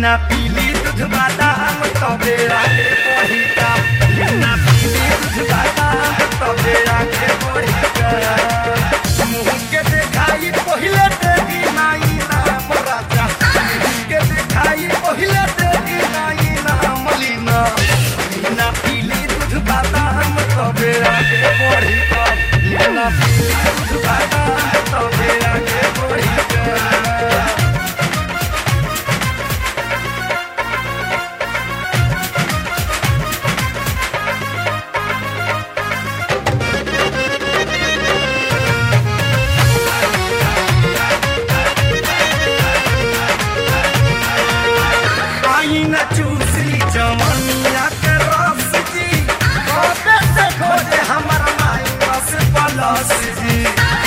लीना पीली दूध बादाम तबे आगे बढ़ी का लीना पीली दूध बादाम तबे आगे बढ़ी का मुंह के देखाई पहिले देगी नाई नाम राजा मुंह के देखाई पहिले देगी नाई नाम लीना लीना पीली दूध बादाम तबे आगे बढ़ी का लीना पीली दूध बादाम तबे आगे बढ़ी का आई न चूसली जमनिया के रस जी खोटे से खोटे हमर माई बस पलस जी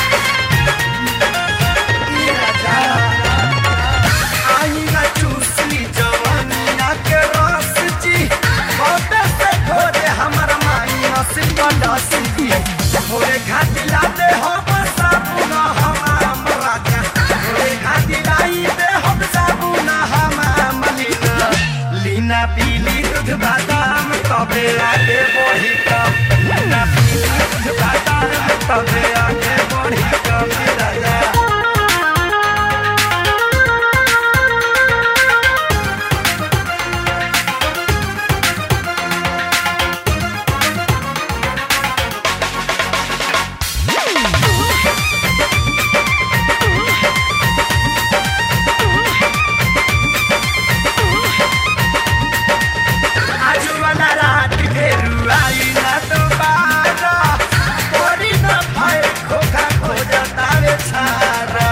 ई राजा। आई न चूसली जमनिया के रस जी खोटे से खोटे हमर माई बस पलस जी भोरे घाटी लाते हम साबुन हमाम राजा भोरे घाटी लाई दे हम साबुन हमाम लीना लीना पीली दूध बादाम तबे आगे बढ़ी कम लीना पीली दूध बादाम तबे आगे बढ़ी कम राजा आजू वाला रात फेरू आई ना दोबारा कोरी न भय खोखा खोजा तावे छारा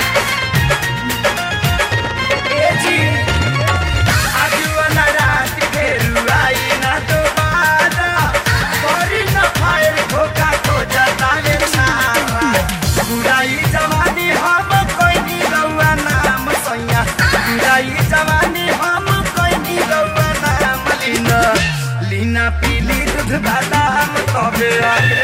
ए जी आजू वाला रात फेरू आई ना दोबारा कोरी न भय खोखा खोजा तावे छारा बुराई जवानी हम कोई नी रउआ नाम सैया बुराई जवानी हम कोई नी रउआ नाम लीना लीना पीली दूध बादाम तबे आगे